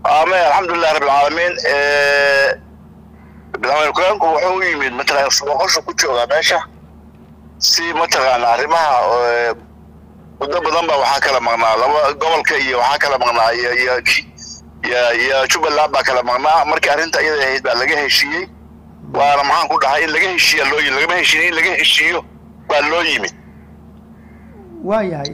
amen alxamdulilah rabbi alcaalamiin madaxweyne ku-xigeenku wuxuu u yimid mataqaana boqoshu ku joogaa meesha si mataqaana arrimaha muddo badan ba waxaa kala maqnaa laba gobolka iyo waxaa kala maqnaa iyo iyo iyo iyo jubbaland baa kala maqnaa markii arrinta iyada ahayd baa laga heshiiyey waana maxaan ku dhahay in laga heshiiya loo yimid lagama heshiin in laga heshiiyo baa loo yimid waayahay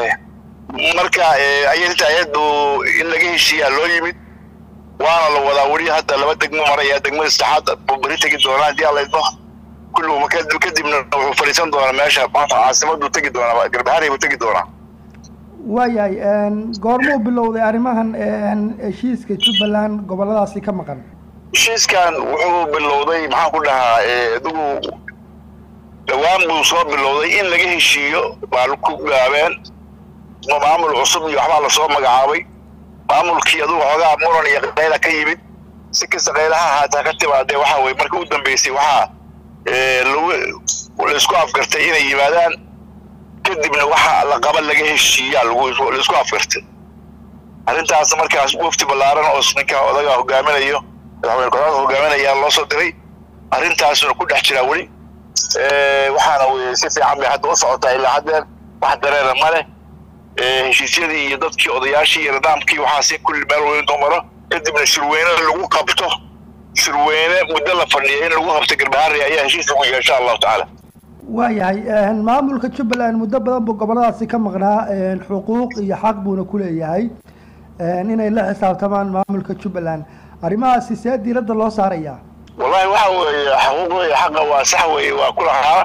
marka ayinta ayadu in laga heshiiyaa loo yimid waana la wadaa weli hadda laba degmo maraya degmada saddexaad buu beri tegi doonaa haddii alla idmo kulligu kadibna wuxuu fadhiisan doonaa meesha maanta caasimaduu tegi doonaa garbahari buu tegi doonaa waayahay goormuu bilowday arrimahan heshiiska jubbaland goboladaasi ka maqan heshiiskan wuxuu bilowday maxaan ku dhahaa adigu dhawaan buu soo bilowday in laga heshiiyo baa ku gaabeen maamul cusub iyo waxbaa lasoo magacaabay maamulkii adugu xoogaa muran iyo qayla ka yimid si kasta qaylaha haataa ka timaadee waxa weye markii u dambeysay waxaa lagu laisku afgartay inay yimaadaan kadibna waxa la qaba laga heshiiyaa lagu laisku afgartay arrintaas markaas wafti ballaaran oo ninka odaga hogaaminayo madaxweyne ku-xigeenka hogaaminayaa loo soo diray arrintaasuna ku dhex jiraa weli waxaana weye si fiican bay hadda u socotaa ilaa haddeen wax dareera ma leh heshiisyadii iyo dadkii odayaashii iyo nidaamkii waxaasi kulli meel weyn doo maro kadibna shirweyne lagu qabto shirweyne muddo la fadhiya in lagu qabto garbahari ayaa heshiis lagu yahay insha allahu tacaala waayahay maamulka jubbaland muddo badan buu goboladaasi ka maqnaa xuquuq iyo xaq buuna ku leeyahay inay la xisaabtamaan maamulka jubbaland arrimahaasi see diiradda loo saarayaa wallahi waxa weeye xuquuq weeye xaqa waa sax weeye waa ku lahaa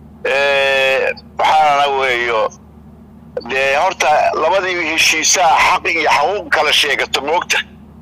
waxaana weeyo dee horta labadii heshiisaa xaq iyo xaquuq kala sheegato moogta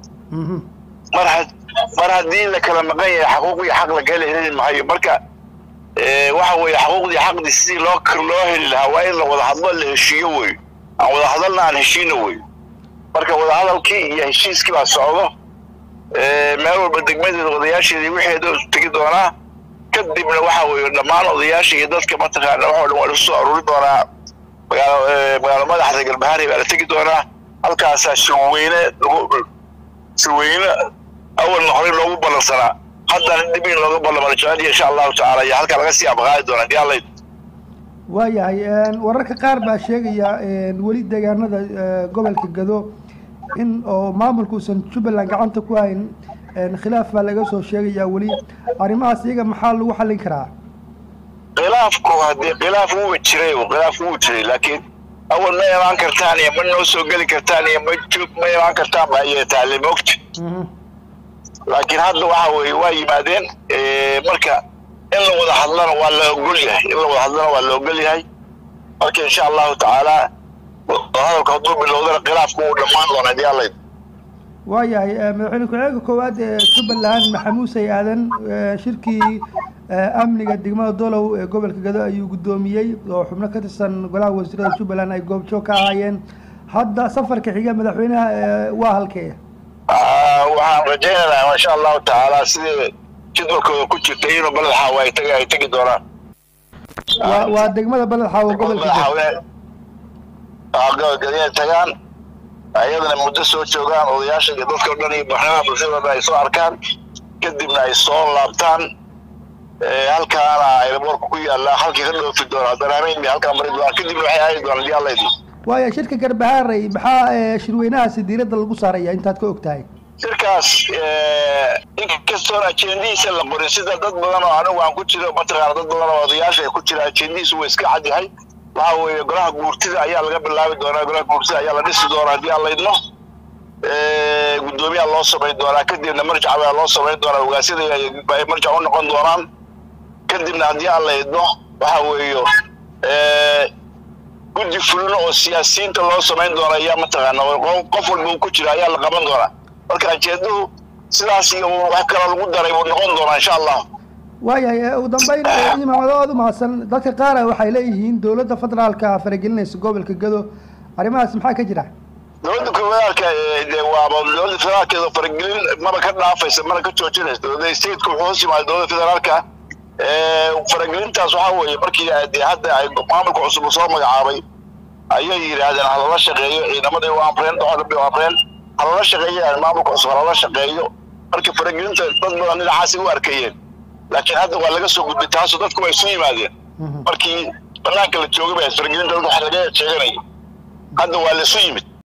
mar ha mar haddii la kala maqan yahay xaquuq iyo xaq lagala heli maayo marka waxa weeye xaquuqdii xaqdii sidii loo loo heli lahaa waa in la wada hadlo la heshiiyo wey aan wada hadalna aan heshiino wey marka wadahadalkii iyo heshiiskii baa socdo meel walba degmadeeda odayaasheedii wixeeda tegi doonaa kadibna waxa weeye dhammaan odayaasha iyo dadka mataqaana waxoo dhan waa lasu soo aruuri doonaa magaalo magaalo madaxda galbahari baa la tegi doonaa halkaasaa shirweyne lagu shirweyne awalna horey loogu ballansanaa haddana dib in looga ballamaro jecel insha allahu tacaala iyo halkaa laga sii abqaadi doonaa dii allayd waayahay wararka qaar baa sheegaya weli deegaanada gobolka gado in oo maamulka uusan jubbaland gacanta ku hayn khilaaf baa laga soo sheegayaa weli arrimahaas iyaga maxaa lagu xallin karaa khilaafku haddii khilaaf wuu jiray khilaaf wuu jiray laakiin awal ma imaan kartaan iyo ma noo soo geli kartaan iyo ma joog ma imaan kartaan ba ayay taale moogta laakiin hadda waxa weeye waa yimaadeen marka in la wada hadlana waa la ogol yahay in la wada hadlana waa la ogol yahay marka insha allahu tacaala hadalka hadduu bilowdana khilaafku wuu dhammaan doonaa dii allayd waayahay madaxweyne ku-xigeenka koowaad ee jubbaland maxamuuse aadan shirkii amniga degmada dolow ee gobolka gado ayuu guddoomiyey oo xubno ka tirsan golaha wasiirada jubbaland ay goobjoog ka ahaayeen hadda safarka xiga madaxweynaha waa halkee waxaan rajaynaynaa insha allahu tacaala sidii jadwalkooda ku jirtay inuu baled xaawa ay tagi ay tegi doonaan waa waa degmada baled xaawo gobolka inay tagaan ayadana muddo soo joogaan odayaasha iyo dadka o dhan iyo baxnaha bulshadooda ay soo arkaan kadibna ay soo laabtaan halkaana aeroboorka ku yaalla halkii ka dhoofi doona daraameyn bay halkaa mari doonaan kadibna waxay aadi doonaan dii alla idin waaya shirka garbahaarey maxaa shirweynahaasi diiradda lagu saaraya intaad ka og tahay shirkaas inkastoon ajendihiisa la qorin sida dad badan oo anigu aan ku jiro mataqaana dad badan oo odayaasha ay ku jira ajendihiisu waa iska cad yahay waxa weeye golaha guurtida ayaa laga bilaabi doonaa golaha guurtida ayaa la dhisi doonaa haddii aan la idmo guddoomiyaa loo samayn doonaa kadibna marjac baa loo samayn doonaa ogaasyada ay marjac u noqon doonaan kadibna haddii aan la idmo waxa weeyo guddi fulino oo siyaasiyiinta loo samayn doona ayaa mataqaana qof walba uu ku jira ayaa la qaban doonaa marka ajeeduhu sidaas iyo wax kaloo lagu daray buu noqon doonaa insha allah waayahay ugu dambeyn imaamado aada u mahadsan dadka qaara waxay leeyihiin dowladda federaalka faragelinaysa gobolka gado arrimahaas maxaa ka jira dowladda federaalka de waaba dowladda federaalkeeda faragelin maba ka dhaafaysa mana ka joojinaysa dowladda stateka wuxuu hoos yimaada dowladda federaalka faragelintaas waxaa weeye markii de hadda ay maamulka cusub soo magacaabay ayay yidhaahdeen halala shaqeeyo ciidamaday u amreen oo dhan bay u amreen halala shaqeeyaan maamulka cusub halala shaqeeyo marka faragelinta dad badan dhinacaasi u arkayeen laakiin hadda waa laga soo gudbay taasoo dadku waa isu yimaadeen markii banaanka la joogay ba faragelinta dadka wax laga sheeganaya hadda waa la isu yimid